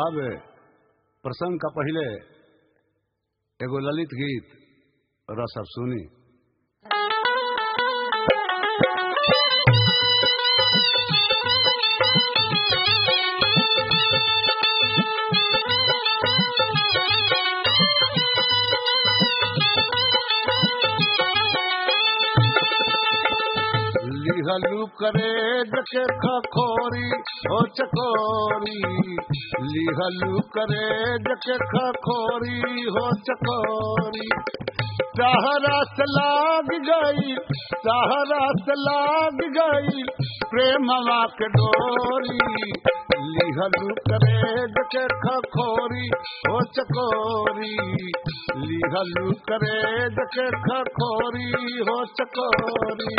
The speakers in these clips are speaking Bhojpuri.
साहब प्रसंग का पहले एगो ललित गीत रस अब सुनी लिहलू करे जके खखोरी हो चकोरी लिहलू करे जके खखोरी हो चकोरी सहारा से लाग गई सहारा से लाग गई प्रेमवा के डोरी लिहलू करे जके खखोरी हो चकोरी लिहलू करे जके खखोरी हो चकोरी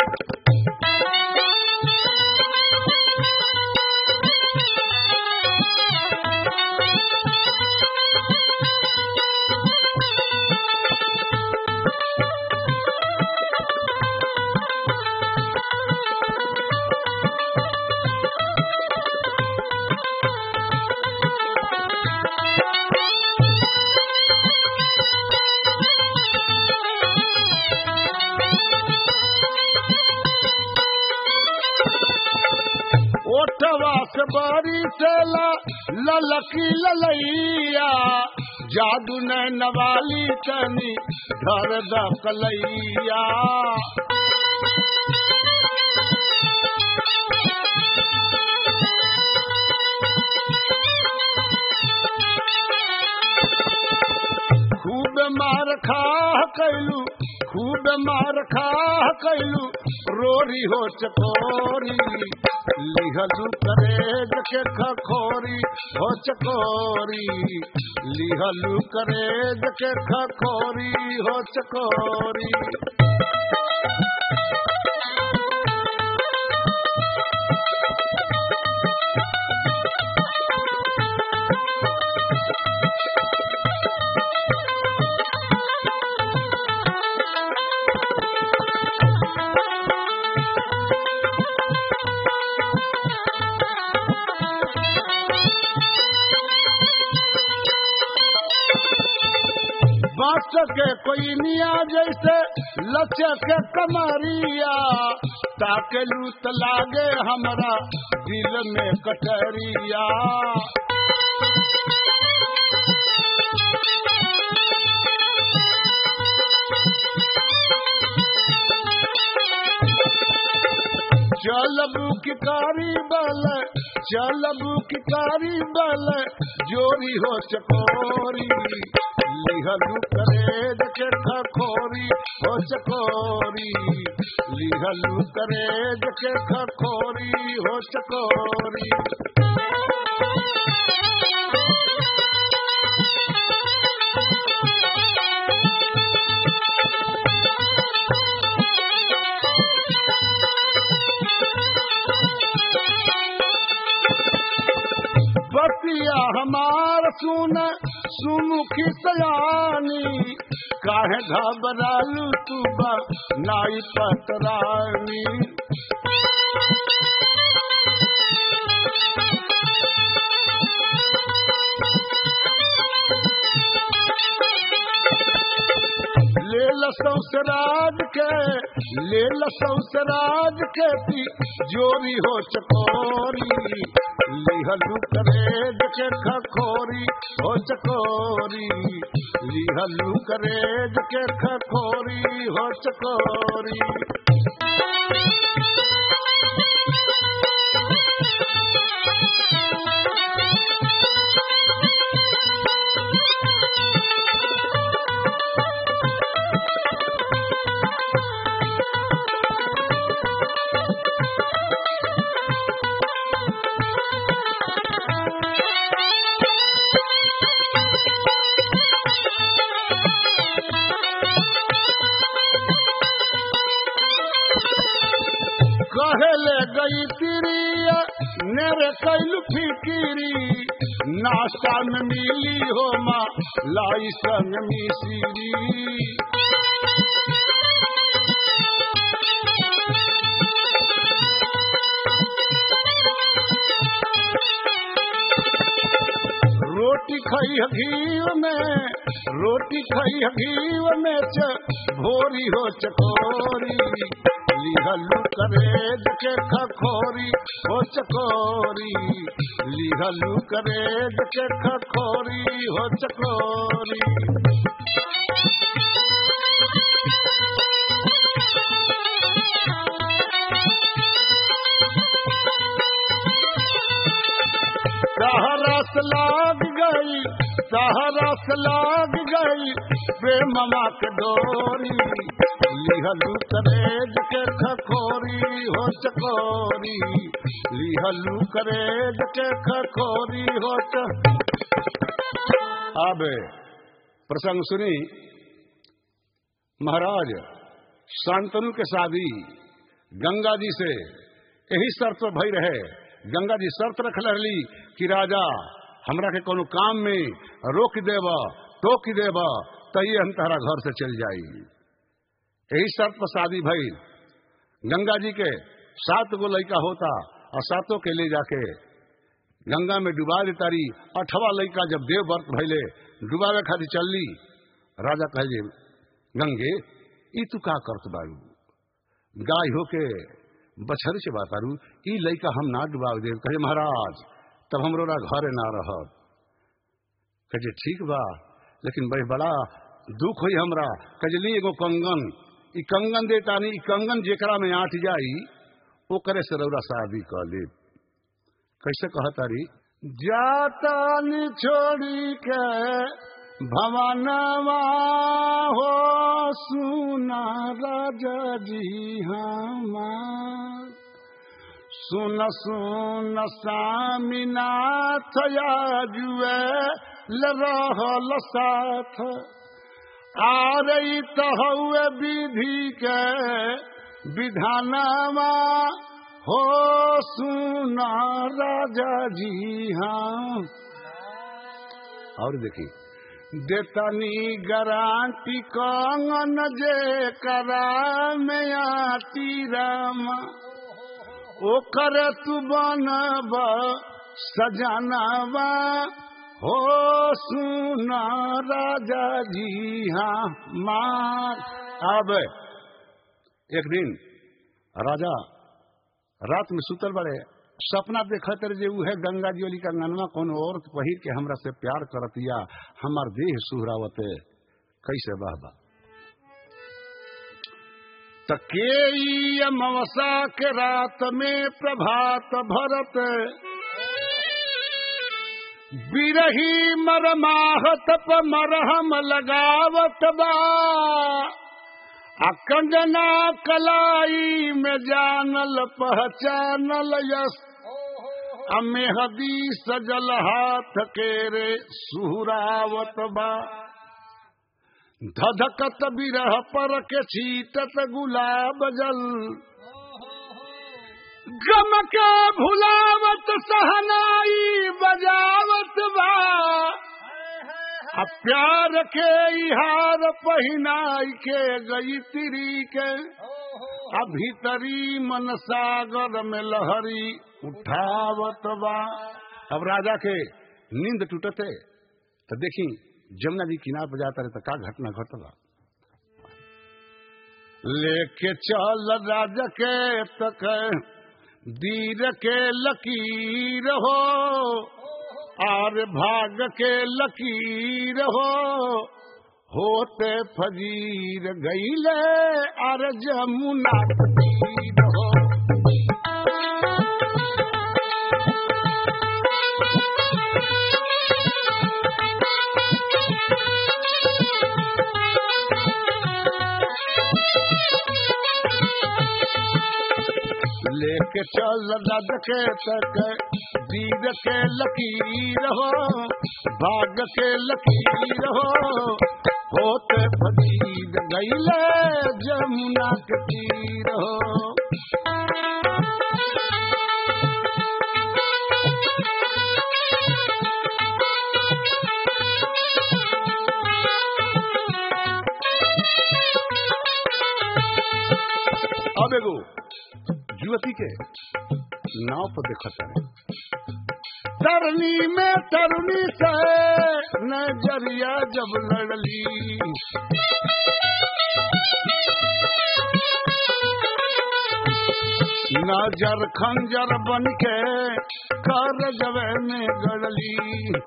ओठवा से बारी से ला ललकी ललैया जादू ने नवाली तनी धर द कलैया खूब मार खा कैलू खूब मार खा कैलू रोरी हो चकोरी लिहलू करे जके खखोरी हो चकोरी लिहलू करे जके खखोरी हो चकोरी बाँस के कोई मिया जैसे लचक के कमरिया ताके लूत लागे हमरा दिल में कटरिया चलबू की कारी बल चलबू की कारी बल जोरी हो चकोरी लिहलू करे जके खखोरी हो चकोरी लिहलू करे जके खखोरी हो चकोरी बतिया हमार सुन सुमुखी सयानी काहे घबरालू तू बा नाई पतरानी ले लसौ सराज के ले लसौ सराज के पी जोरी हो चकोरी लिहलू करे जके खखोरी हो चकोरी लिहलू करे जके खखोरी हो चकोरी कहले गई तिरिया नेरे कैलू फिकिरी नाश्ता में मिली हो माँ लाई संग मिसिरी खई घी में रोटी खई घी में च भोरी हो चकोरी लिहलू करेज के खखोरी हो चकोरी लिहलू करेज के खखोरी हो चकोरी सहरस लाग गई सहरस लाग गई प्रेममा के डोरी लिहलू करेज के खखोरी हो चकोरी लिहलू करेज के खखोरी हो च अब प्रसंग सुनी महाराज शांतनु के शादी गंगा जी से यही शर्त पर भई रहे गंगा जी शर्त रख रही कि राजा हमरा के कोनो काम में रोक देब टोक देब तही हम तहरा घर से चल जाई यही शर्त पर शादी भई गंगा जी के सात गो लड़का होता और सातों के ले जाके गंगा में डुबा देतारी अठवा लड़का जब देव व्रत भैले डुबावे खातिर चलली राजा कहे गंगे ई तू का करत बारू गाय होके बछर से बातारू ई लड़का हम ना डुबाव देव कहे महाराज तब हमरो घरे ना रहब कहे ठीक बा लेकिन भाई बड़ा दुख हुई हमरा कहे ली एगो कंगन ई कंगन देता नहीं ई कंगन जेकरा में आट जाई वो करे से रौरा शादी कह ले कैसे कहतारी जाता छोड़ी के भवनवा हो सुना राजा जी हमार सुन सुन सामीनाथ जुए रहल साथ आ रही तो हुए विधि के विधानवा हो सुना राजा जी हाँ और देखी देतनी गारंटी कंगन जे करा में आती रामा ओकर तू बनब सजनवा हो सुना राजा जी हाँ मार अब एक दिन राजा रात में सुतल बड़े सपना देखत रहे जे उहे गंगा जी वाली कंगनवा कौन औरत पहिर के हमरा से प्यार करतिया हमार देह सुहरावते कैसे बहबा तके अमावसा के रात में प्रभात भरत बिरही मरमाहत प मरहम लगावत बा आ कंगना कलाई में जानल पहचानल यस आ मेहदी सजल हाथ के रे सुहरावत बा धधकत बिरह पर के छीटत गुलाब जल गम के भुलावत सहनाई बजावत बा आ प्यार के इहार पहिनाई के गई तिरी के आ भीतरी मन सागर में लहरी उठावत बा अब राजा के नींद टूटते तो देखी जमुना जी किनार पर जाता रहे तो का घटना घटला लेके चल राजा के तक दीर के लकीर हो आर भाग के लकीर हो होते फजीर गईले आर जमुना तीर हो लेके चल रद के तक दीद के लकीर हो भाग के लकीर हो होते फकीर गईले जमुना के तीर हो अब एगो युवती के नाव पर देखत रहे तरनी में तरुणी से नजरिया जब लड़ली नजर खंजर बन के कर जवे में गड़ली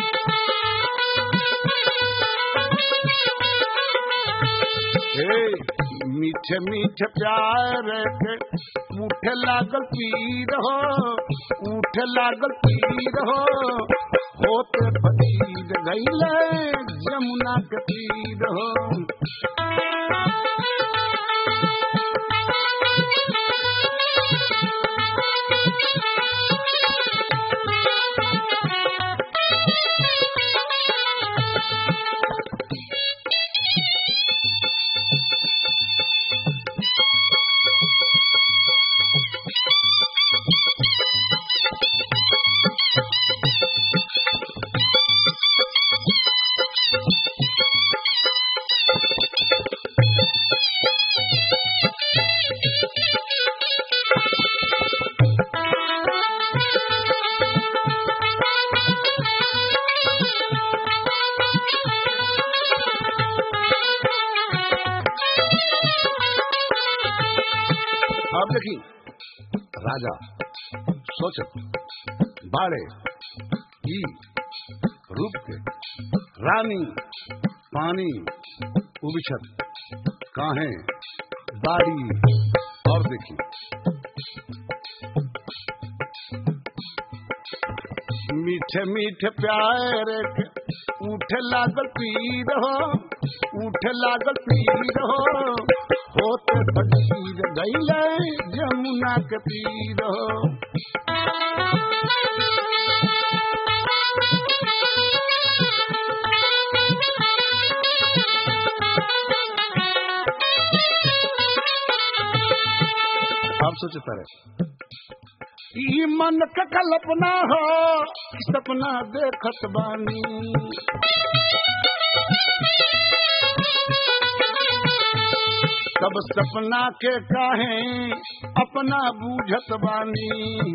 हे मीठे मीठे प्यार के उठे लागल पीर हो उठे लागल पीर हो होते फकीर गईले जमुना के पीर हो अब देखिए राजा सोचत बाड़े ई रूप के रानी पानी उबिछत काहे बाड़ी और देखी मीठे मीठे प्यार के उठे लागल पीर हो उठे लागल पीर हो होते फकीर गईले जमुना के पीर हो आप सोचता रहे ई मन का कल्पना हो सपना देखत बानी सब सपना के काहे अपना बूझत बानी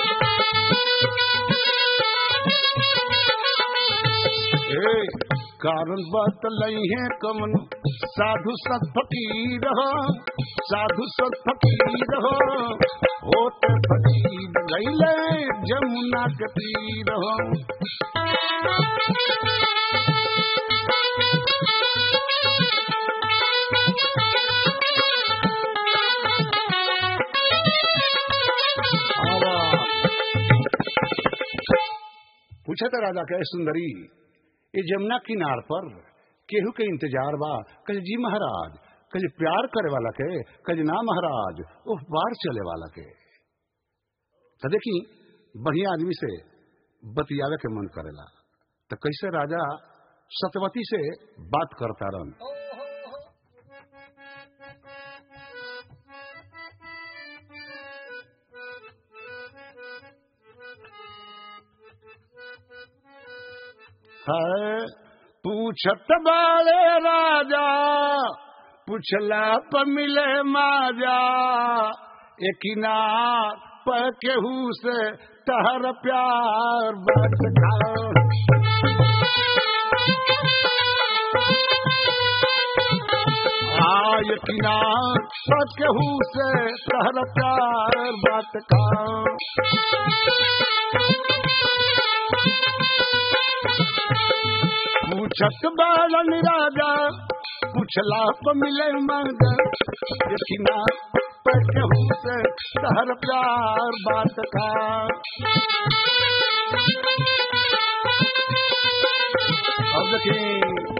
ए कारण बात लई है कमन साधु सत फकीर हो साधु सत फकीर हो होते फकीर गईले जमुना के तीर हो पूछा था राजा कहे सुंदरी ये जमुना किनार पर केहू के इंतजार बा कहे जी महाराज कहे प्यार करे वाला के कहे ना महाराज वो बार चले वाला के तो देखी बढ़िया आदमी से बतियावे के मन करेला तो कैसे राजा सतवती से बात करता रहन है पूछत बाले राजा पुछला प मिले माजा एकिना प केहू से तहर प्यार बात हाँ यकिना प केहू से तहर प्यार बात का पूछत बालन राजा पूछला प मिले मंग यकिना प केहू से तहर प्यार बात का अब देखिए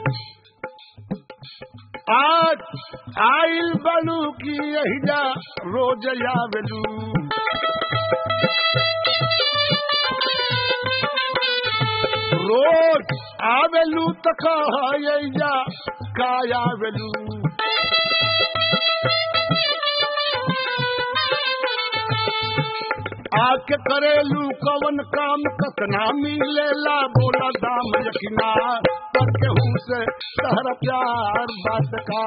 आज आइल बलू की यही जा रोज आवेलू रोज आवेलू त कह यही जा का आवेलू आके करेलू कवन काम कतना मिलेला बोला दाम यकिना पर केहू से तहरा प्यार बात का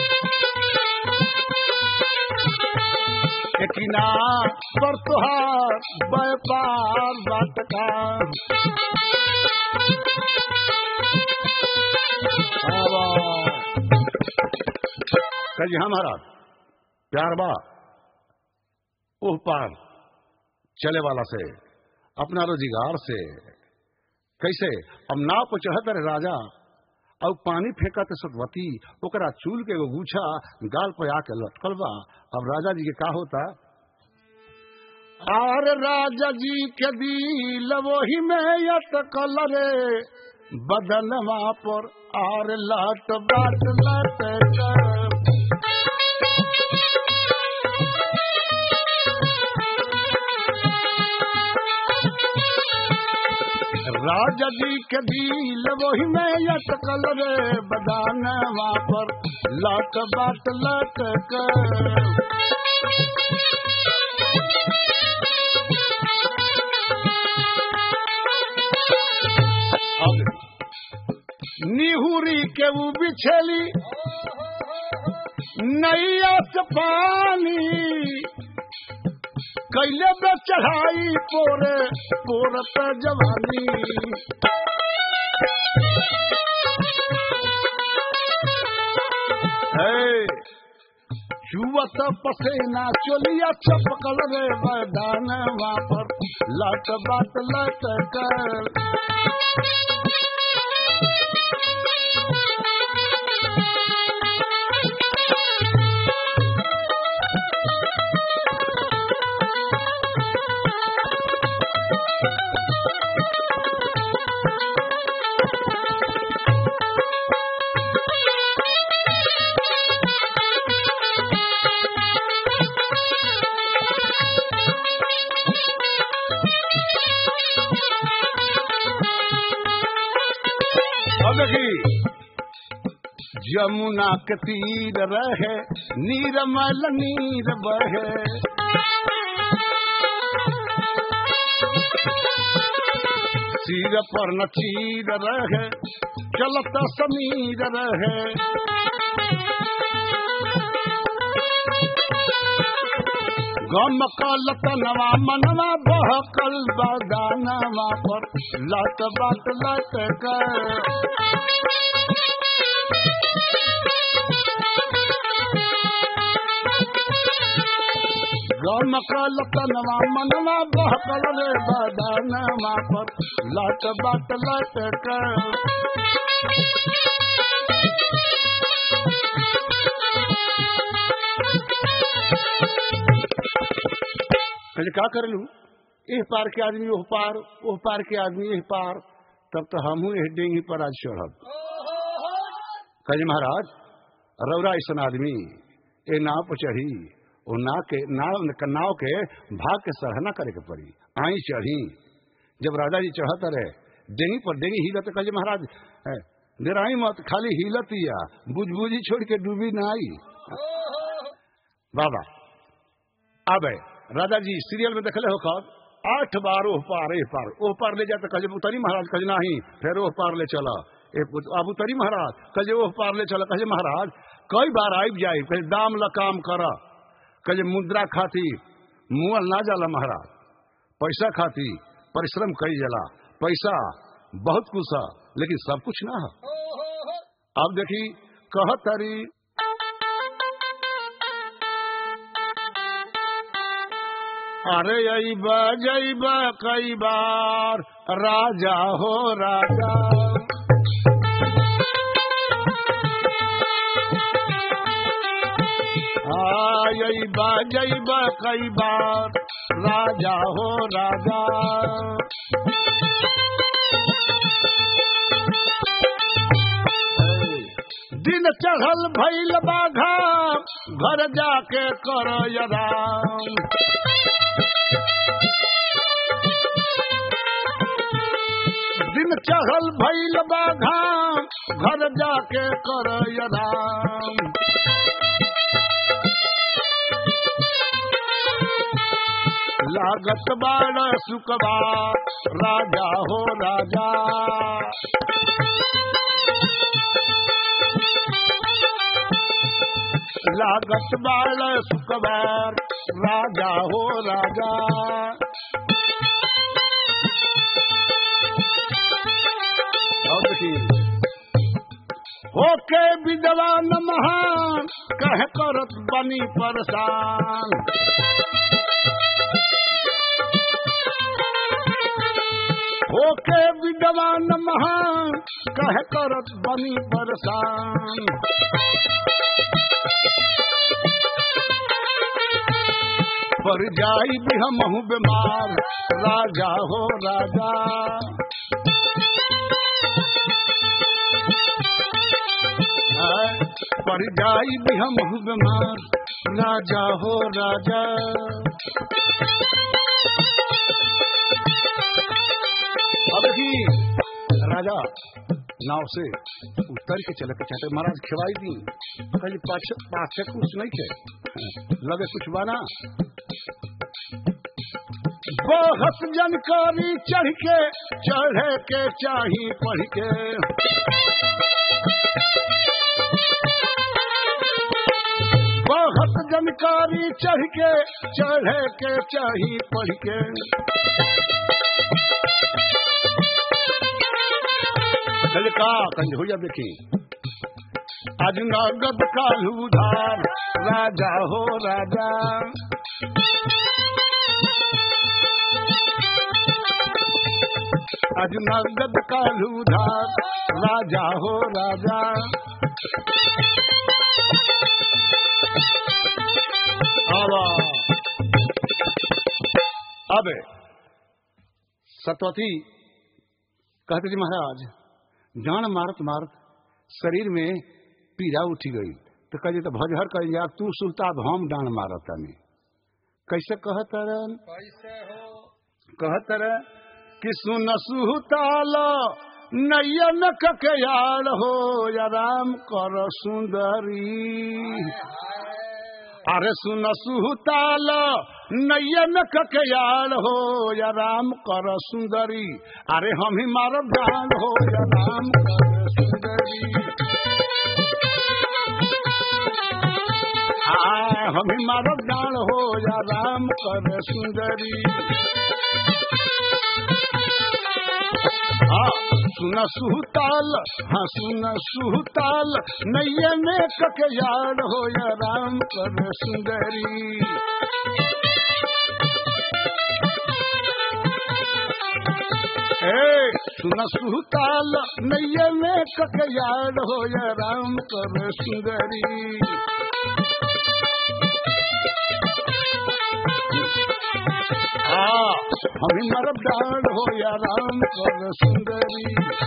यकिना पर तुहार व्यापार बाट का कल जी हमारा प्यार बा ओह पार चले वाला से अपना रोजगार से कैसे अब नाव पर चढ़त रहे राजा और पानी फेंका तो सतवती ओकरा चूल के एगो गुच्छा गाल पे आके लटकल बा अब राजा जी के का होता आर राजा जी के दिल वही में यटकल रे बदनवा पर आर लट बाट लट कर राजा जी के दिल वही में यटकल रे बदानवा पर लट बाट लट कर निहुरी के ऊ बिछली नैया से पानी कैले पे चढ़ाई पोरे पोरत जवानी चुवत पसेना चोलिया चपकल रे मैदान पर लट बात लट कर देखी जमुना के तीर रहे नीरमल नीर बहे सिर पर न चीर रहे चलत समीर रहे गम कल तनवा मनवा बहकल बदानवा पर लट बाट लट कर गम कल तनवा मनवा बहकल रे बदानवा पर लट बाट लट कर कहले का कर लू एह पार के आदमी ओह पार ओह पार के आदमी एह पार तब तो हमहू एह डेंगी पर आज चढ़ब कहले महाराज रौरा ऐसा आदमी ए नाव पर चढ़ी ओ नाव के नाव नाव के भाग के सराहना करे के पड़ी आई चढ़ी जब राजा जी चढ़त रहे डेंगी पर डेंगी हिलत कहले महाराज निराई मत खाली हिलत या बुझ बुझी छोड़ के डूबी ना आई बाबा अब राजा जी सीरियल में देखले हो कब आठ बार ओह पार एह पार ओह पार ले जाते कहे उतरी महाराज कहे नहीं फिर ओह पार ले चला अब उतरी महाराज कहे ओह पार ले चला कहे महाराज कई बार आब जाए कहे दाम ल काम कर कहे मुद्रा खाती मुअल ना जाला महाराज पैसा खाती परिश्रम कई जला पैसा बहुत कुछ है लेकिन सब कुछ ना है अब देखी कहतरी अरे अईब जईब कई बार राजा हो राजा अईब जईब कई बार राजा हो राजा दिन चढ़ल भैल बाघा घर जाके कर यदाम दिन चढ़ल भैल बाघा घर जाके कर यदाम लागत बाड़ सुकबा राजा हो राजा लागत बाड़ सुकबार राजा हो राजा होके विधवा न महान कह करत बनी परेशान होके विधवा न महान कह करत बनी परेशान पर जाई भी हम बीमार राजा हो राजा पर जाई भी हम बीमार राजा हो राजा अब ही राजा नाव से उतर के चले के चाहते महाराज खिवाई दी कहीं पाछ पाछे कुछ नहीं थे लगे कुछ बना बहुत जानकारी चढ़ के चढ़े के चाही पढ़ के बहुत जानकारी चढ़ के चढ़े के चाही पढ़ के चल का कंज हो जा देखी आज नगद कालू उधार राजा हो राजा आज नगद कालू उधार राजा हो राजा आवा अब सतवती कहते जी महाराज जान मारत मारत शरीर में पीड़ा उठी गई तो कहे तो भजहर कह जा तू सुलता हम डांड मारत तनी कैसे कहत रन कैसे हो कहत रह कि सुन सुहताल नयन ककयाल हो या राम कर सुंदरी अरे सुन सुहताल नयन ककयाल हो या राम कर सुंदरी अरे हम ही मारब जान हो या राम कर सुंदरी आय हम ही मारब जान हो या राम कर सुंदरी हाँ सुन सुहताल हाँ सुन सुहताल नैयन ककयाल हो या राम कर सुंदरी ए सुन सुहताल नैयन ककयाल हो या राम कर सुंदरी हाँ हम मरब डाल हो या राम कर सुंदरी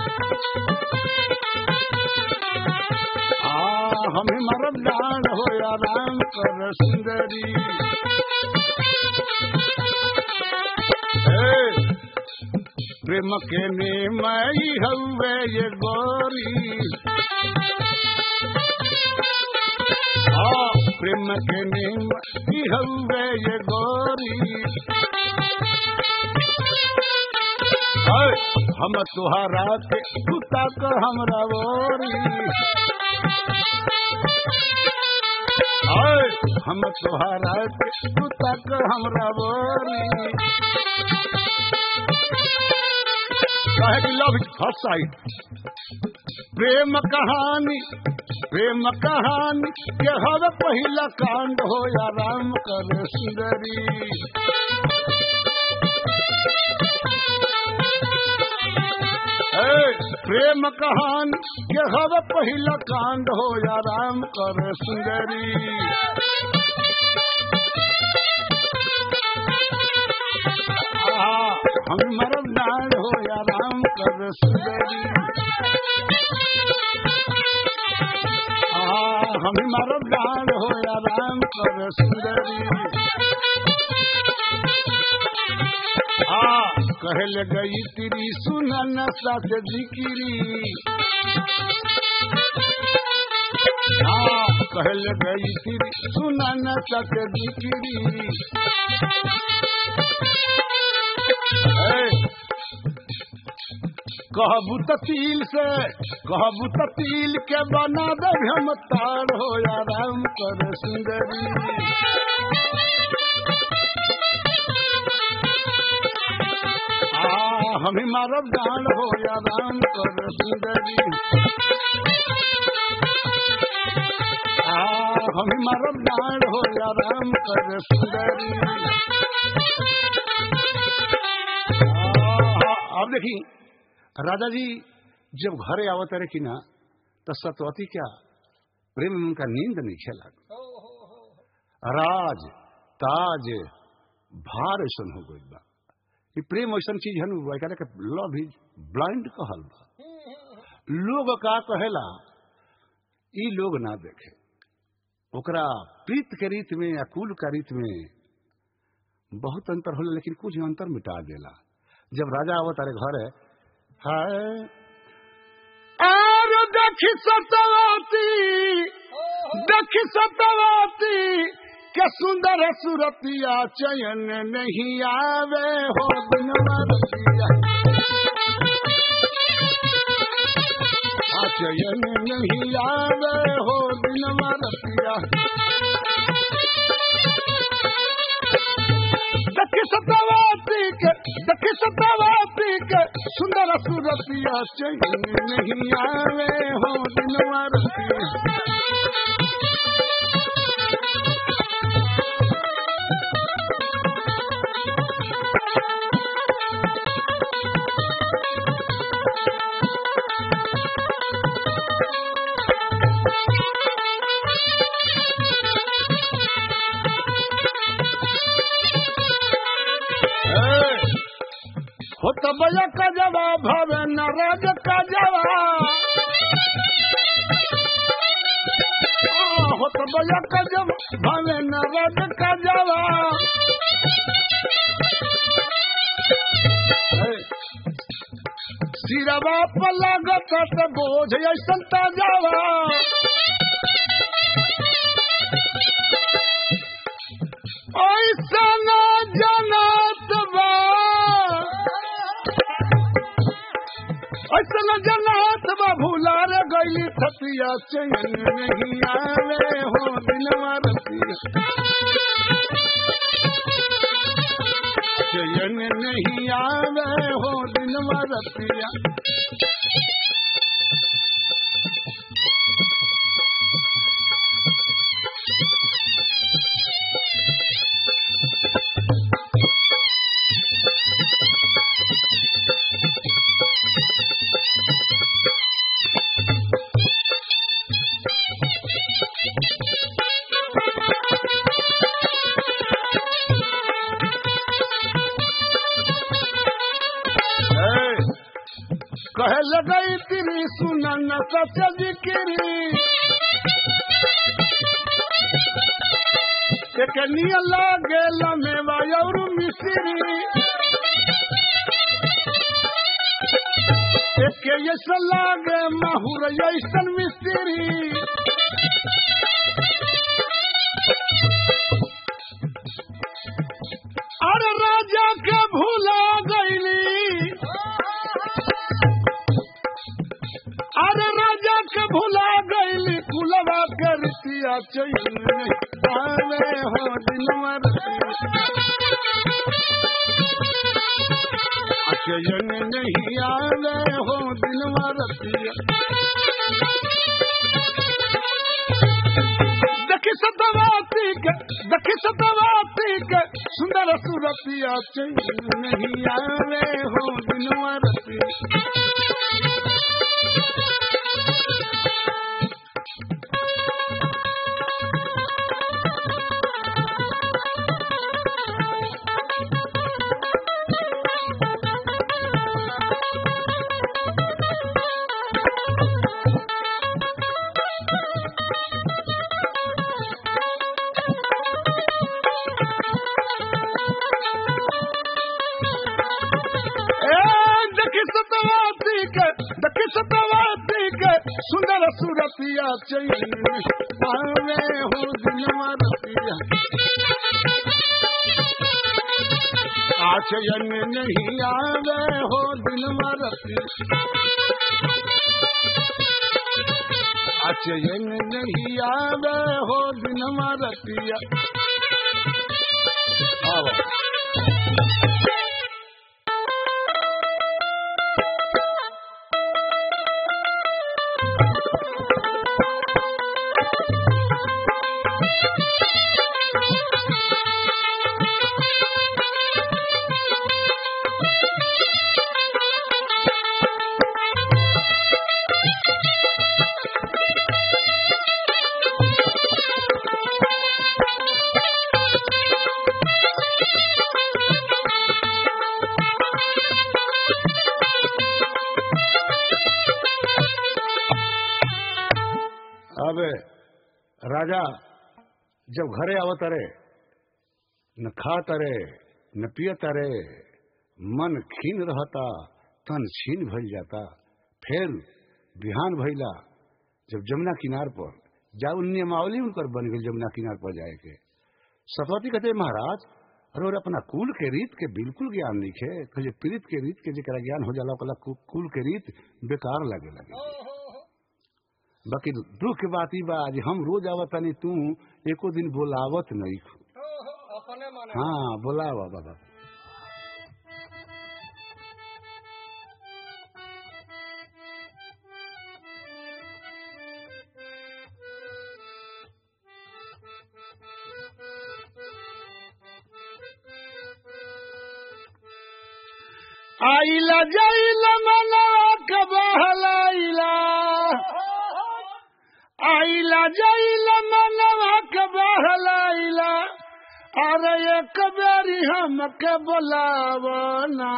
हाँ हम मरब डाल हो या राम कर सुंदरी ए, प्रेम के ने मई हवे ये गोरी हाँ प्रेम के ने मई हवे ये गोरी हाय, हम तुहारा के कुत्ता कर हमरा ओरी हाय, हम तुहारा के कुत्ता कर हमरा ओरी कहे लव फर्स्ट साइड प्रेम कहानी प्रेम कहानी के हर पहिला कांड हो या राम कर सुंदरी ए, प्रेम कहान के हर पहिला कांड हो या राम कर सुंदरी आहा, हम मरम नार हो या राम कर सुंदरी आहा, हम मरम नार हो या राम कर सुंदरी आ कहल गई तेरी सुनन सत जिकिरी आ कहल गई तेरी सुनन सत जिकिरी कहबू ततील से कहबू ततील के बना दे हम तार हो या राम कर सुंदरी आ हम ही मारब डांड हो या राम कर सुंदरी आ हम ही मारब डांड हो या राम कर सुंदरी आ, अब देखी राजा जी जब घरे आवत रहे कि ना तो सतवती क्या प्रेम में उनका नींद नहीं खेला राज ताज भार ऐसा हो गई बा कि प्रेम ऐसा चीज है ना एकरा के लव इज ब्लाइंड कहल बा लोग का कहेला ई लोग ना देखे ओकरा प्रीत के रीत में या कुल का रीत में बहुत अंतर होला लेकिन कुछ अंतर मिटा देला जब राजा आवत अरे घर है हाय और देखी सतवती देखी सतवती के सुंदर सुरतिया चयन नहीं आवे हो बिनवरतिया आ चयन नहीं आवे हो बिनवरतिया देखी सतवती के देखी सतवती के सुंदर सुरतिया चयन नहीं आवे हो बिनवरतिया हो तो बया का जवाब भवे नाराज का जवाब हो तो बया का जवाब भवे नाराज का जवाब सिरवा पर लागत तो बोझ ऐसा ताजावा ऐसा न जनत बा ऐसा न जनत बा भूला रे गईली थतिया चैन नहीं आवे हो दिनवा रतिया चैन नहीं आवे हो दिनवा रतिया कहे लगई तेरी सुनन सच जिक्री कनिया लागे लमेवा और मिश्री एक ऐसा लागे माहुर ऐसन मिस्त्री अरे राजा के भूला गईली अरे राजा के भुला गईली कुलवा के रितिया चैन आवे हो दिनवर चैन नहीं आवे हो दिनवर देखी सतवाती के देखी सतवाती के सुंदर सुरतिया चैन नहीं आवे हो दिनवर सुंदर सुरतिया चैन आवे हो दिनवा रतिया आचयन नहीं आवे हो दिनवा रतिया आचयन नहीं आवे हो दिनवा रतिया आओ अब राजा जब घरे आवत रे न खात रे न पियत रे मन खीन रहता तन छीन भइल जाता फिर बिहान भइला जब जमुना किनार पर जाऊ नियमावली उनकर बन गई जमुना किनार पर जाए के सतवती कहते महाराज अरे और अपना कुल के रीत के बिल्कुल ज्ञान नहीं है कहे पीड़ित के रीत के जरा ज्ञान हो जाला ओकरा कुल के रीत बेकार लगे लगे बाकी दुख के बात ही बा आज हम रोज आवत नहीं तू एको दिन बोलावत नहीं अपने माने हाँ बोलावा बाबा आइला जाइला मना कबहलाइला आइला जाइला मनवा कबहलाइला अरे एक बेरी हमके बोलावना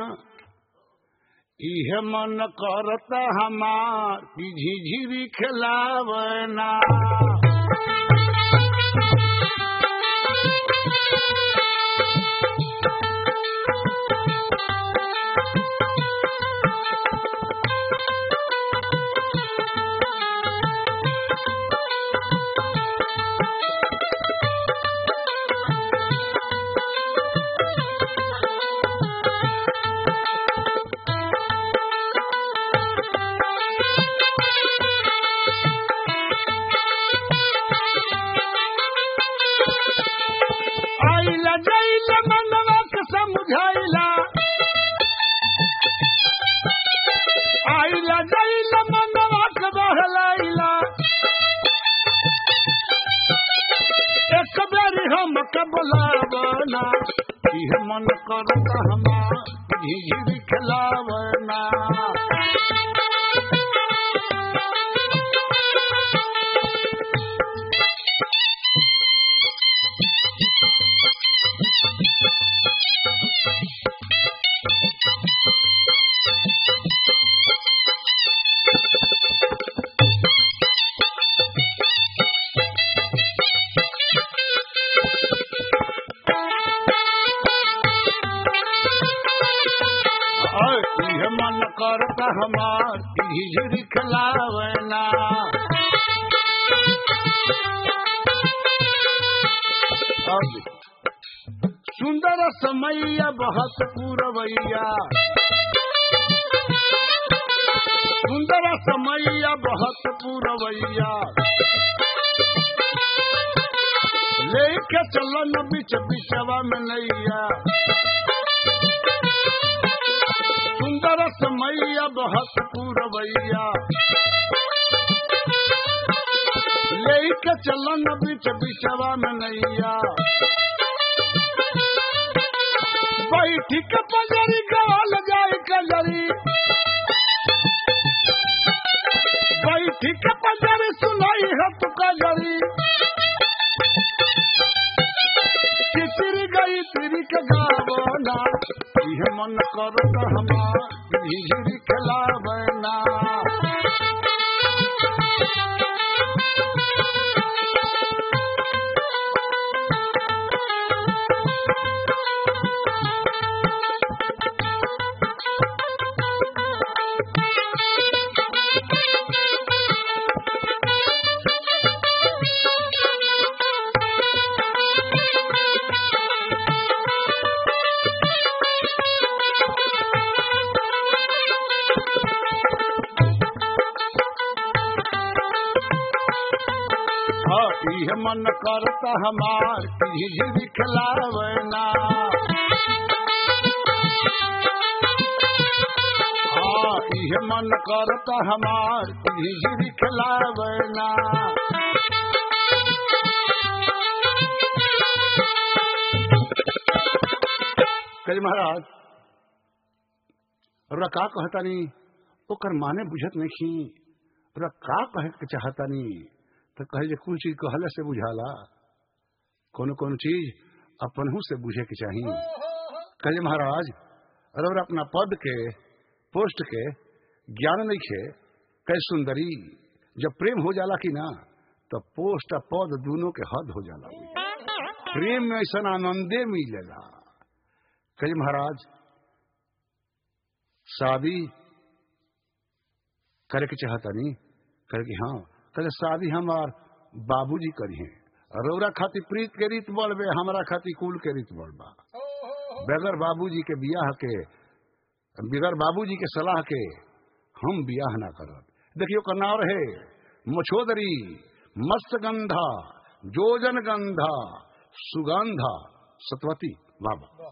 इहे मन करता हमार कि झिझिरी खिलावना आइला जाइला मनवा के समझाइला आइला जाइला मनवा के बहलाइला एक बेरी हम के बुलावना इह मन करता हमार झिझिरी खिलावना और इह मन करता हमार झिझिरी खिलावना और सुंदर समैया बहुत पूरवैया सुंदर समैया बहुत पूरवैया लेके चलन बिच बिचवा में नैया सुंदर समैया बहुत पूरवैया लेके चलन बिच बिचवा में नैया बैठी के बजरी गाल जाए कजरी बैठी के बजरी सुनाई है तू कजरी तिसरी गई तिरी के गावना यह मन करता हमार झिझिरी खिलावना हाँ, यह मन करता हमार झिझिरी खिलावना हाँ, यह मन करता हमार झिझिरी खिलावना कही महाराज और का कहता नहीं ओकर माने बुझत नहीं खी और का कहे के चाहता नहीं तो कहे जे कुछ चीज कहले से बुझाला कोनो कोनो चीज अपनहू से बुझे के चाहिए कहे महाराज अरे और अपना पद के पोस्ट के ज्ञान नहीं खे कहे सुंदरी जब प्रेम हो जाला कि ना तो पोस्ट आ पद दोनों के हद हो जाला प्रेम में ऐसा आनंदे मिलेला कही महाराज शादी करे के चाहता नहीं करे कि हाँ कहे शादी हमार बाबूजी करी है रौरा खातिर प्रीत के रीत बढ़ बे हमारा खातिर कुल के रीत बढ़ बा बगैर बाबूजी के बियाह के बगैर बाबूजी के सलाह के हम बियाह ना करब देखियो कन्नार है मछोदरी मस्त गंधा जोजन गंधा सुगंधा सतवती बाबा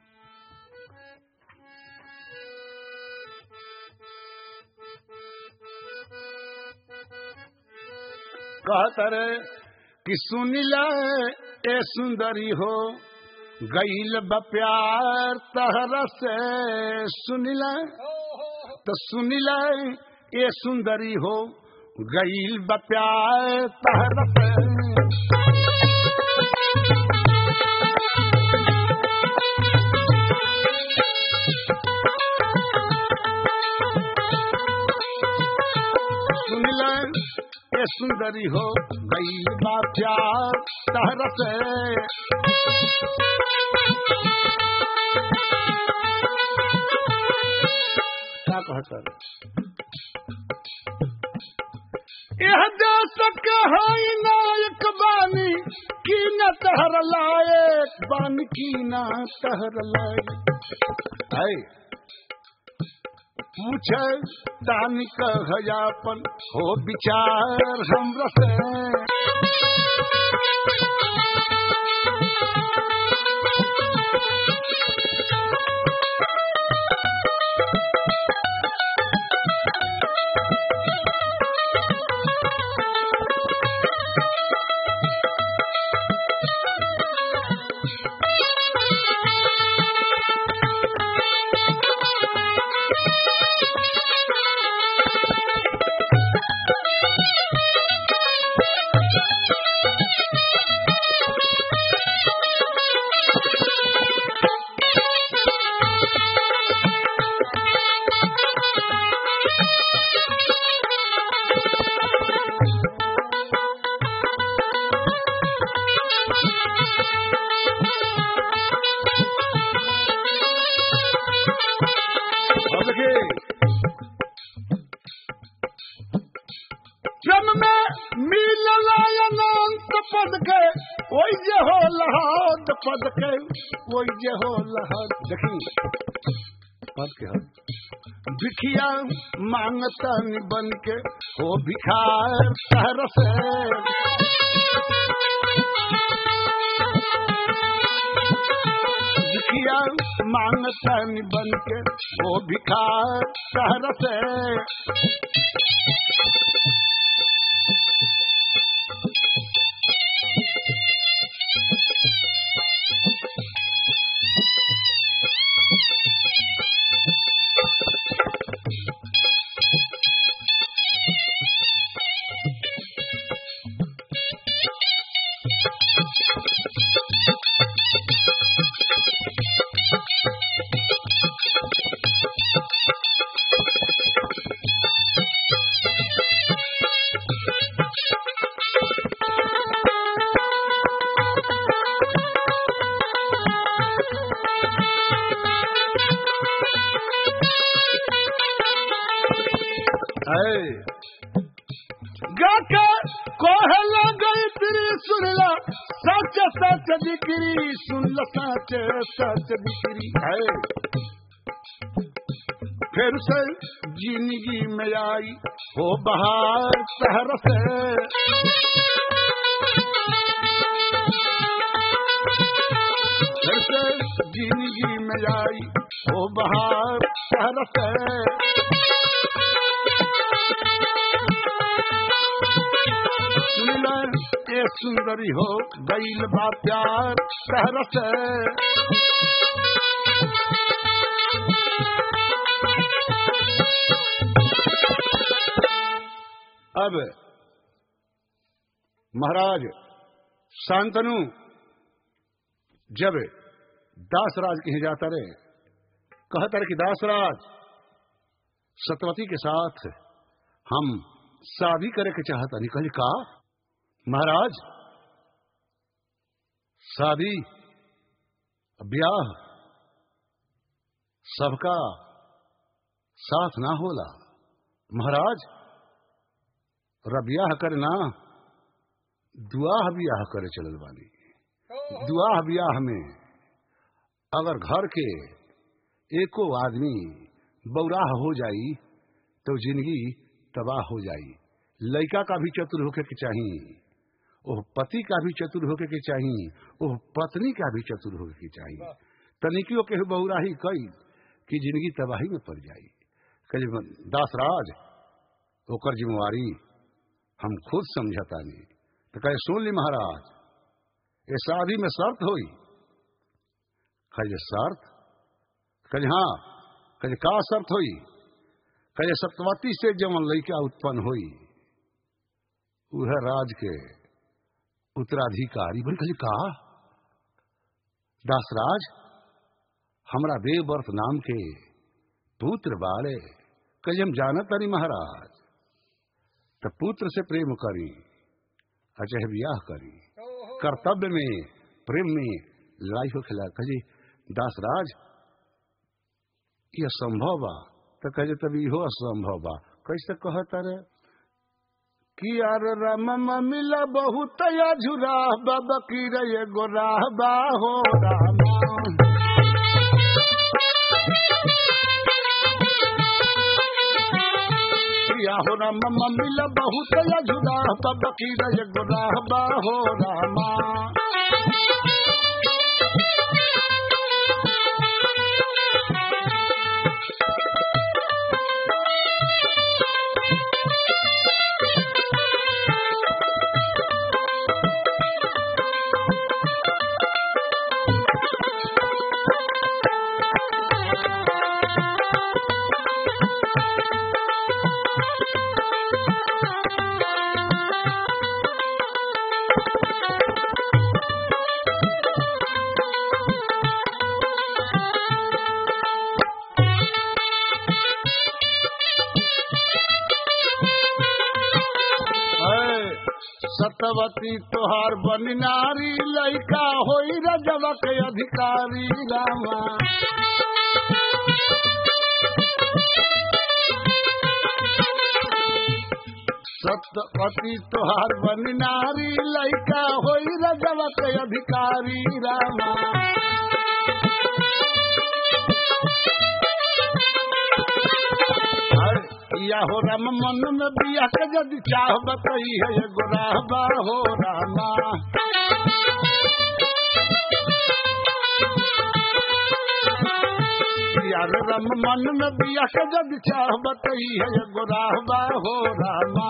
कहतर कि सुनिला ए सुंदरी हो गईल प्यार तहरा से सुनिला तो सुनिला ए सुंदरी हो गईल प्यार तहरा से सुनिला ए सुंदरी हो गईल प्यार तहरा से क्या कहता यह देश के हई नायक बानी की न तहर लायक बान की न तहर लायक है पूछे दान कहयापन हो विचार हम रसे अब देखिए जन्म में मिलल अनंत पद के ओई जे हो लहाद पद के ओई जे हो लहाद देखी पद के हद भिखिया मांगतन बन के हो भिखार शहर से भिखिया मांगतन बन के हो भिखार शहर से है गाके कोहला गई तेरी सुनला सच सच दिकरी सुन ल सच सच दिकरी है फिर से जिंदगी में आई हो बहार शहर से फिर से जिंदगी में आई हो बहार शहर से सुनला ए सुंदरी हो गईल बा प्यार शहर से अब महाराज शांतनु जब दासराज कहीं जाता रहे कहता रहे कि दासराज सतवती के साथ हम शादी करे के चाहता नहीं कहली का महाराज शादी ब्याह सबका साथ ना होला महाराज रा ब्याह करे ना दुआह ब्याह करे चलल बानी दुआह ब्याह में अगर घर के एको आदमी बौराह हो जाई तो जिंदगी तबाह हो जाई लड़का का भी चतुर होके के चाहिए ओह पति का भी चतुर होके के चाहिए ओह पत्नी का भी चतुर होके के चाहिए तनिकियों के बहुराही कई कि जिंदगी तबाही में पड़ जाई कहे दासराज ओकर जिम्मेवारी हम खुद समझता नहीं तो कहे सुन ली महाराज ये शादी में शर्त हुई कहे शर्त कहे हाँ कहे का शर्त हुई कहे सतवती से जवन लड़का उत्पन्न हुई वह राज के उत्तराधिकारी बोले कहे कहा दासराज हमरा देवव्रत नाम के पुत्र बाले कहे हम जानत नहीं महाराज तो पुत्र से प्रेम करी अचह ब्याह करी कर्तव्य में प्रेम में लड़ाई हो खिला कहे दासराज यह संभव बा तो कहे तभी हो असंभव बा कैसे कहता रे कि यार राम मिला बहुत झुरा बाबा की रे गोरा बा हो राम या हो राम मिला बहुत झुरा बाबा की रे गोरा बा हो रामा सतवती तोहार बन नारी लैका होई रजवा के अधिकारी रामा सतवती तोहार बन नारी लैका होई रजवा के अधिकारी रामा या हो राम मन में बिया के यदि चाह बतई है गोराबा हो रामा यार राम मन में बिया के यदि चाह बतई है गोराबा हो रामा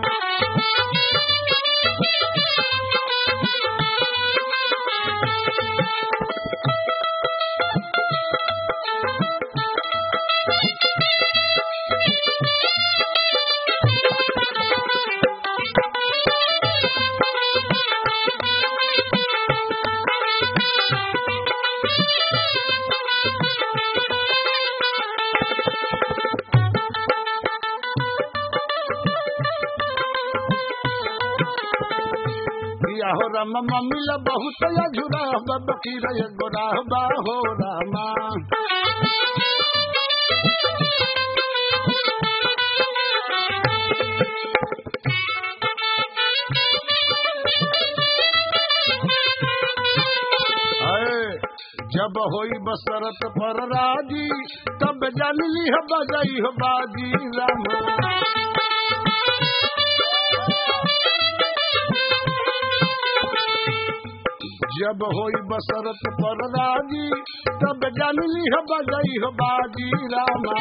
हो राम मिला बहुत झुरा बकी रे गोरा बा हो रामा जब होई बसरत पर राजी तब जान ली हो बजाई हो बाजी रामा जब होई बसरत पर राजी तब जान ली हो बजाई हो बाजी रामा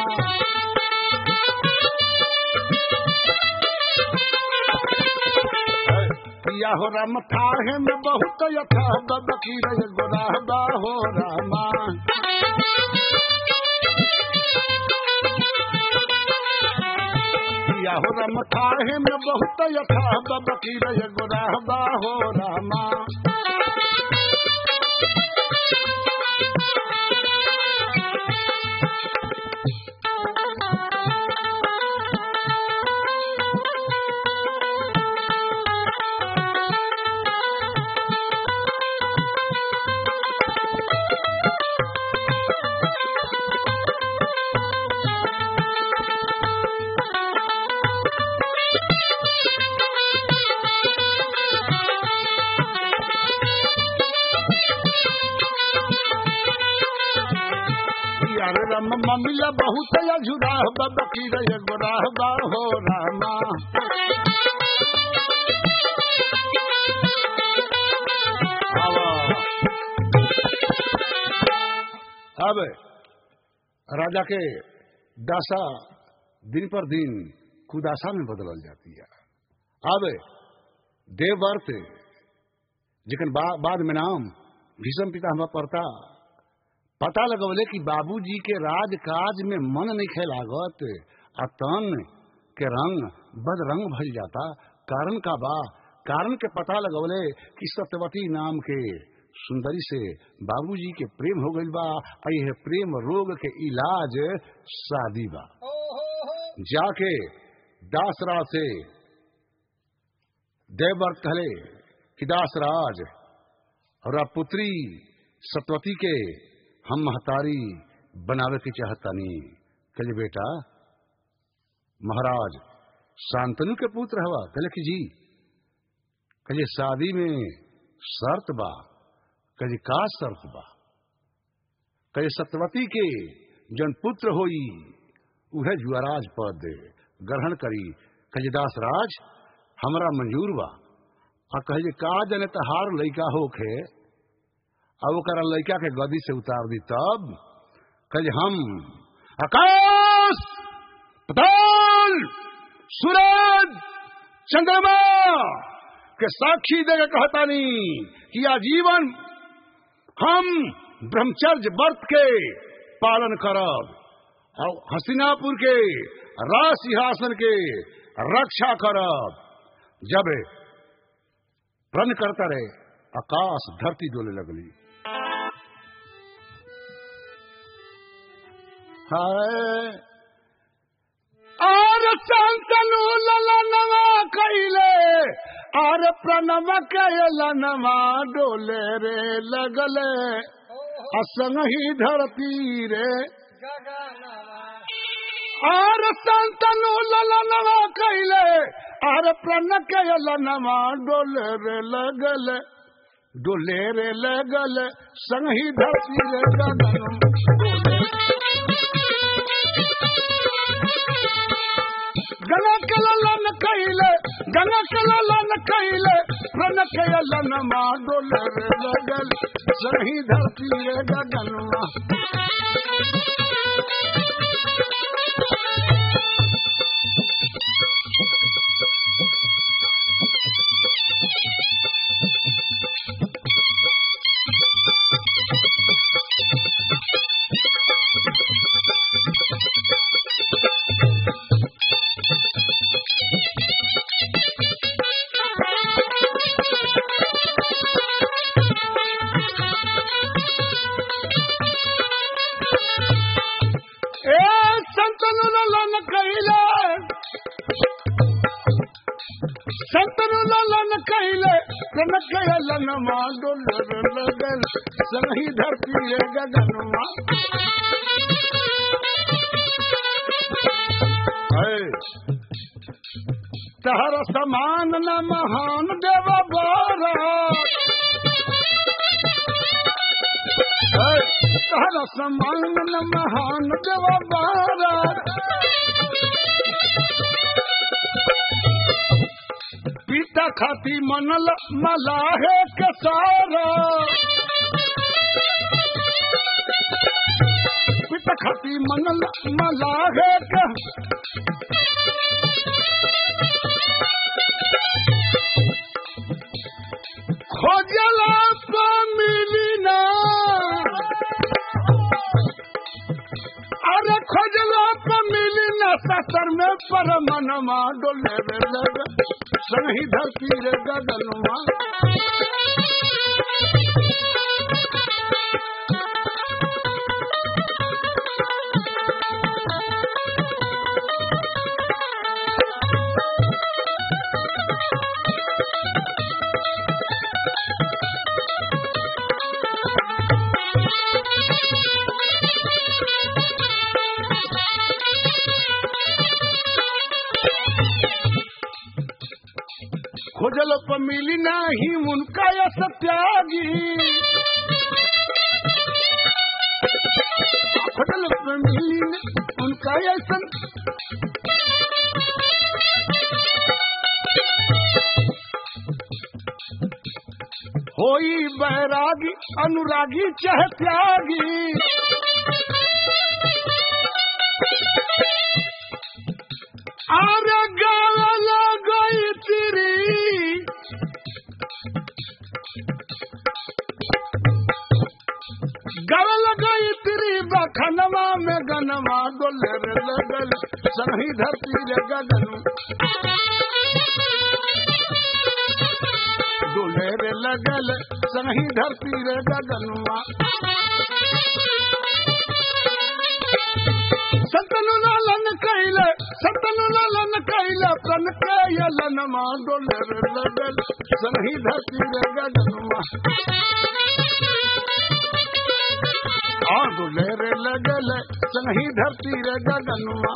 या हो राम थाहे में बहुत यथा बबकी रे गोरा बा हो रामा या हो राम थाहे में बहुत यथा बबकी रे गोरा बा हो रामा रम ममिला बहुत अझुरा बकीर एगो रहबा हो रामा आवा। अब राजा के दासा दिन पर दिन कुदासा में बदलल जाती है अब देवव्रत जिकन बा, बाद में नाम भीषम पिता हमारा पड़ता पता लगवले कि बाबूजी के राजकाज में मन नहीं खेलागत आ तन के रंग बदरंग भल जाता कारण का बा कारण के पता लगवले कि सत्यवती नाम के सुंदरी से बाबूजी के प्रेम हो गइल बा आ यह प्रेम रोग के इलाज शादी बा जाके दासराज से देवव्रत कहले कि दासराज और आप पुत्री सतवती के हम महतारी बनावे के चाहतानी कहले बेटा महाराज शांतनु के पुत्र हवा कहले कि जी कहले शादी में शर्त बा कहले का शर्त बा कहले सत्यवती के जन पुत्र होई उहे जुआराज पद ग्रहण करी कहले दासराज हमरा मंजूर बा आ कहे का जने तहार लइका होखे अब ओकरा लइका के गदी से उतार दी तब कहे हम आकाश पताल सूरज चंद्रमा के साक्षी देकर कहतानी कि आजीवन हम ब्रह्मचर्य व्रत के पालन करब और हसीनापुर के राज सिंहासन के रक्षा करब जब प्रण करता रहे आकाश धरती डोले लगली हाय आर संतनु ललनवा कैले आर प्रणव कैलनवा डोले रे लगले असंग ही धरती रे आर संतनु ललनवा कैले आर प्रण कैलनवा डोले रे लगले डोले रे लगल संग ही धरती रे गगन गंगा के ललन कैले गंगा के ललन कैले प्रण कैलन मा डोले रे लगल सही धरती रे गगनवा ए संतनु ललन कैले संतनु ललन कैले प्रण कैलन मा डोले रे लगल सही धरती रे गगनवा तहर समान न महान देव बारा तहर समान न महान देव बारा पिता खाती मनल मलाहे के सारा पिता खाती मनल मलाहे के खोजला तो मिली ना अरे खोजला तो मिली ना ससर में पर मनमा डोले रे लग सही धरती रे गगनवा खोजल पर मिली नाही उनका यश त्यागी खोटल पे मिली न उनका ऐसन होई बैरागी अनुरागी चाहे त्यागी आरे गावल गई तेरी गावल गई तेरी बखनवा में गनवा डोले रे लगल सही धरती रे गगन डोले रे लगल सही धरती रे गगनवा सतनु लालन कैले सतनु लालन कैले प्रण के यलन मा डोले रे लगल सही धरती रे गगनवा आ डोले रे लगल सही धरती रे गगनवा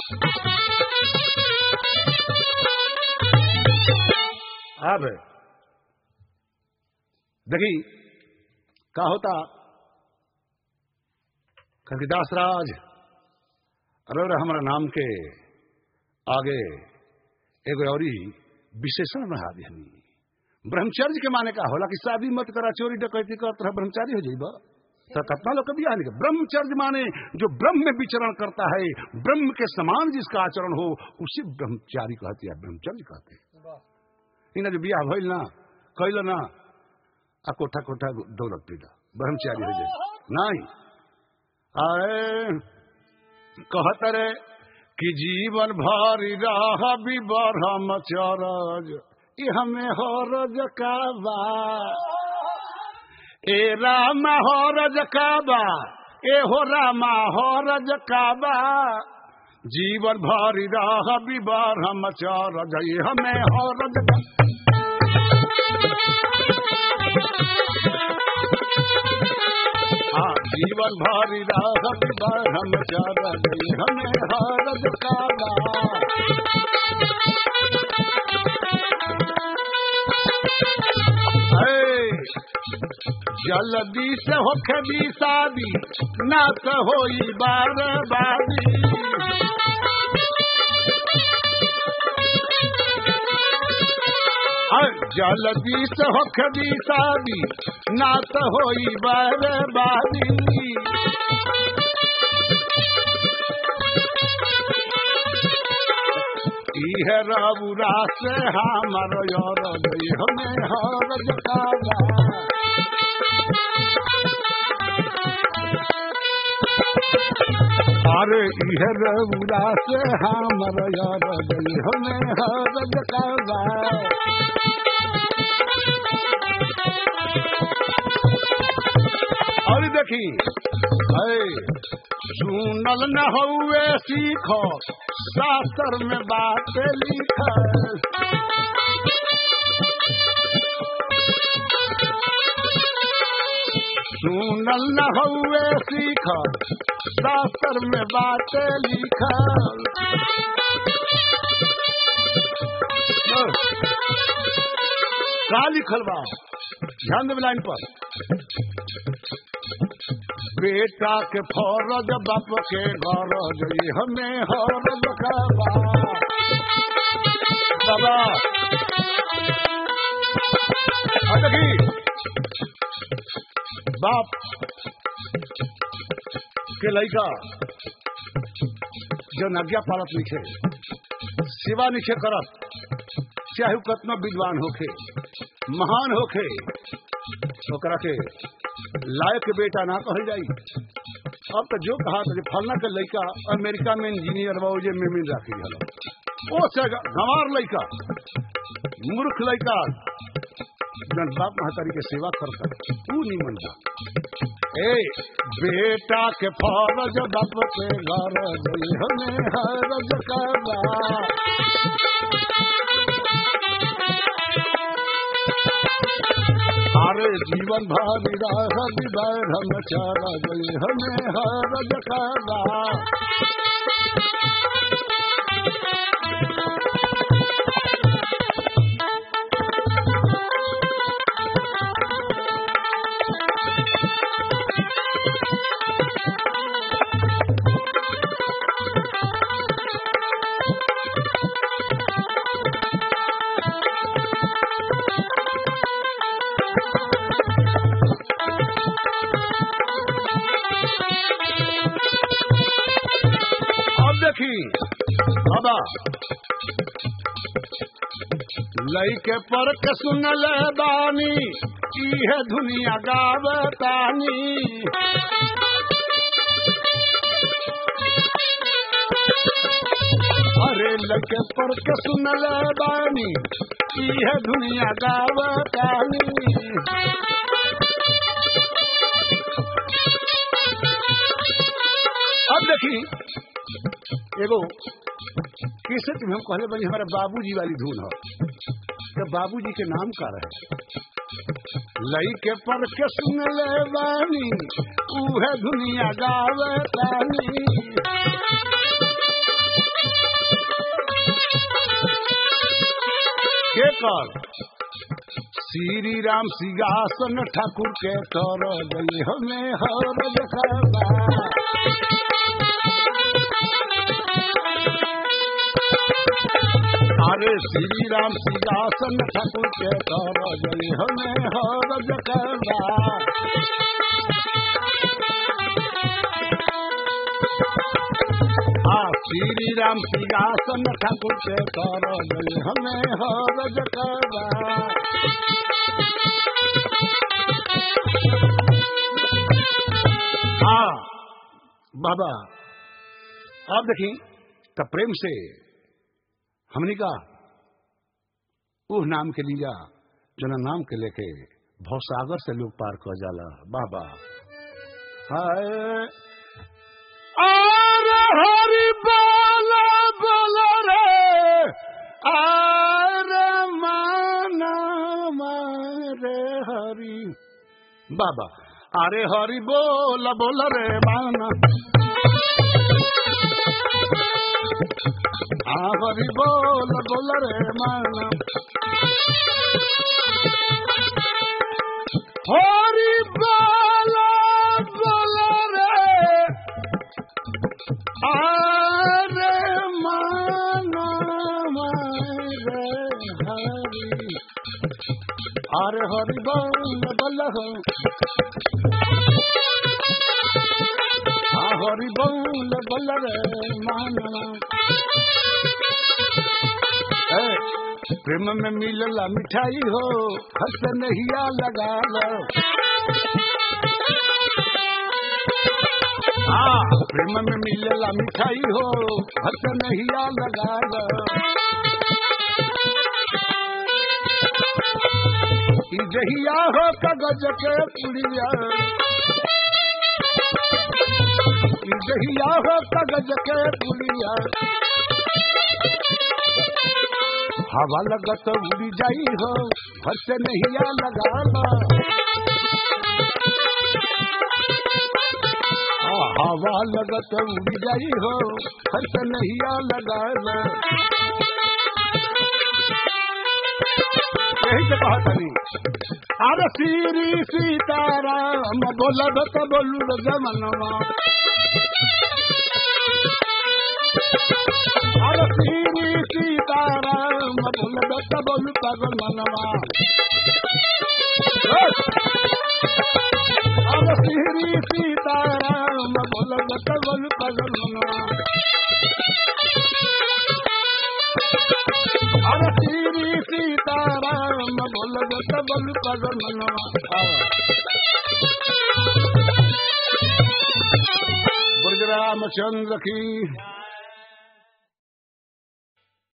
अब देखी का होता कविदास राज अरे हमारा नाम के आगे एगो और विशेषण बढ़ा दिहनी ब्रह्मचर्य के माने का होला कि शादी मत करा चोरी डकैती कर तरह ब्रह्मचारी हो जाइबा तो कतना लोग कभी आने ब्रह्मचर्य माने जो ब्रह्म में विचरण करता है ब्रह्म के समान जिसका आचरण हो उसी ब्रह्मचारी कहते हैं ब्रह्मचर्य कहते हैं इन्हें जो बियाह भइल ना कैल ना आ कोठा कोठा दौलत पीला ब्रह्मचारी हो जाए नहीं आए कहत रे कि जीवन भारी राह भी ब्रह्मचरज ई हमें हरज का बा ए राम हरज का बा ए हो रामा हरज का बा जीवन भारी राह भी ब्रह्मचरज ई हमें हरज का हाँ जीवन भारी राह ब्रह्मचरज ई हमें हरज का बा जल्दी से होखे भी शादी ना तो होई बर्बादी जल्दी से होखे भी शादी ना तो होई बर्बादी इह रबुरा से हमर यार हमें हर जकाला अरे इह रबुरा से हमर यार हमें हर जकाला और देखी अरे सुनल न हुए सीखो शास्त्र में बात लिख सुनल न हुए सीख शास्त्र में बात लिख का लिखल बा ध्यान देवे लाइन पर बेटा के फौरज बाप के गरज ई हमें हरज खाबा बाबा आ देखी बाप के लड़का जो आज्ञा पालत लिखे सेवा निखे करत चाहे उ कतना विद्वान होखे महान होखे ओकरा के लायक बेटा ना कहल जाई अब तो जो कहा था फलना के लड़का अमेरिका में इंजीनियर बा जे में मिल राखी हल ओ से गंवार लड़का मूर्ख लड़का जन बाप महतारी के सेवा करता तू नहीं मनता ए बेटा के फरज बाप के घर हमें हरज करवा हरे जीवन भारी राहत हम चारा गए हमें हरज करवा देखी बाबा लइके पर के सुनल बानी इहे दुनिया गावतानी अरे लइके पर के सुनल बानी इहे दुनिया गावतानी अब देखी एगो कैसे तुम्हें हम कहले बनी हमारा बाबूजी वाली धुन है तो बाबूजी के नाम का रहे लई के पर के सुन ले बानी उहे दुनिया गावे तानी के कर श्री राम सिंहासन ठाकुर के कर गई हमें हर देखा अरे श्री राम सिंहासन ठाकुर के कर गई हमें हर देखा आ श्री राम सिंहासन ठाकुर के कर गई हमें हर देखा हाँ बाबा आप देखी तब प्रेम से हमने कहा उह नाम के लिया जना नाम के लेके भवसागर से लोग पार कर जाला बाबा हाय अरे हरि बोला बोला रे अरे माना मारे हरि बाबा अरे हरि बोल बोल रे माना आ हरि बोल बोल रे माना हरि बोल बोल रे अरे माना मारे हरि अरे हरि बोल बोल हो आ हरि बोल बोल रे माना ए, प्रेम में मिलला मिठाई हो हंस नहिया लगा लो हाँ प्रेम में मिलला मिठाई हो हंस नहिया लगा लो ई जहिया हो कागज के पुड़िया ई जहिया हो कागज के पुड़िया हवा लगत उड़ी जाई हो घर से नहिया लगाना आ, हवा लगत उड़ी जाई हो घर से नहिया लगाना यही से कहा तनी अरे श्री सीताराम बोलब तो बोलू जमनवा अरे श्री सीताराम बोलब तो बोलू पगल मनवा अरे श्री सीताराम बोलब तो बोलू पगल मनवा अरे श्री सीताराम बोलब तो बोलू पगल मनवा ब्रजरामचंद्र की